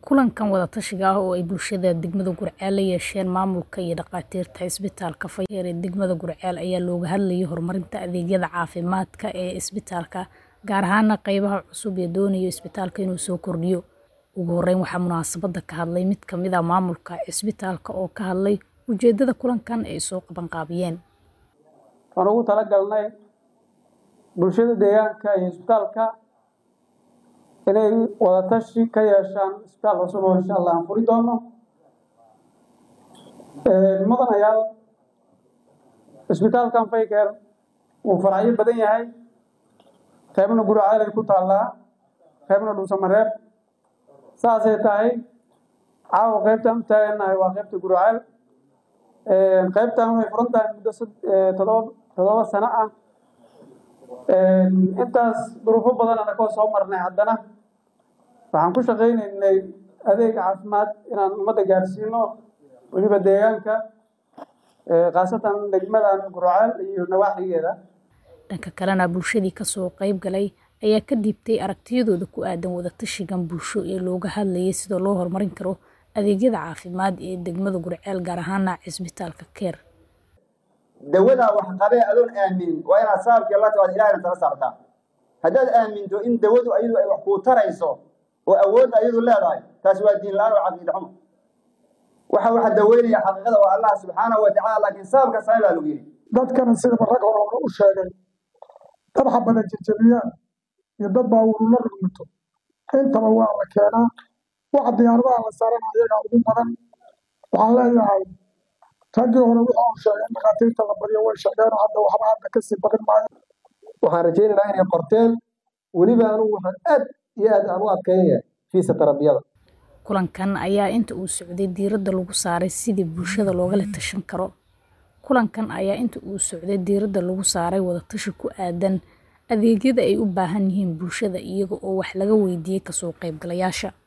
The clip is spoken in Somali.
Kulankan wada-tashiga ah oo ay bulshada degmada Gurceel la yeesheen maamulka iyo dhakhaatiirta isbitaalka Fayeel ee degmada Gurceel ayaa looga hadlayay horumarinta adeegyada caafimaadka ee isbitaalka, gaar ahaan qaybaha cusub ee doonaya isbitaalka inuu soo kordhiyo. Ugu horeyn, waxaa munaasabadda ka hadlay mid ka mid ah maamulka isbitaalka oo ka hadlay ujeedada kulankan ay soo qabanqaabiyeen. Waxaan ugu talagalnay bulshada deegaanka iyo isbitaalka inay wada tashi ka yeeshaan isbitaal cusub oo insha Allah aan furi doono. Mudanayaal isbitaalkan Fayeel wuu faracyo badan yahay qaybna Gurceel ay ku taallaa qaybna Dhuusamareeb saasay tahay caawa qaybtaan u taaganahay waa qaybta Gurceel qaybtaan waxay furan tahay muddo todoba todoba sano ah intaas duruufo badan anagoo soo marnay haddana waxaan ku shaqaynaynay adeeg caafimaad inaan ummadda gaarsiino weliba deegaanka khaasatan degmadan Gurceel iyo nawaaxigeeda Dhanka kalena bulshadii ka soo qayb galay ayaa ka dhiibtay aragtiyadooda ku aadan wada-tashigan bulsho ee looga hadlayay sida loo horumarin karo adeegyada caafimaad ee degmada Gurceel gaar ahaan isbitaalka Keer. dawada wax qabee adoon aaminin waa inaad saabkii la tawaad ilaahayna tala saartaa haddaad aaminto in dawadu ayadu ay wax kuu tarayso oo awoodda ayadu leedahay taasi waa diin la-aan oo caqiida xumo waxa waxa daweynaya xaqiiqada waa allah subxaanahu wa tacaala laakiin saabka samee baa lagu yidhi dadkana sidaba rag hore hore u sheegay dad xabada jajabiyaan iyo dad baawurula rugmito intaba waa la keenaa waxa diyaaradaha la saarana ayagaa ugu badan waxaan leeyahay raggii hore wuxuu u sheegay in dhakhaatiirta la baryo way sheegeen hadda waxba hadda kasii badin maayo waxaan rajaynaynaa inay qorteen weliba anugu waxaan aad iyo aad aan u adkaynaya fiisa tarabiyada Kulankan ayaa inta uu socday diiradda lagu saaray sidii bulshada loogala tashan karo. Kulankan ayaa inta uu socday diiradda lagu saaray wada-tashi ku aadan adeegyada ay u baahan yihiin bulshada iyaga oo wax laga weydiiyay ka soo qaybgalayaasha.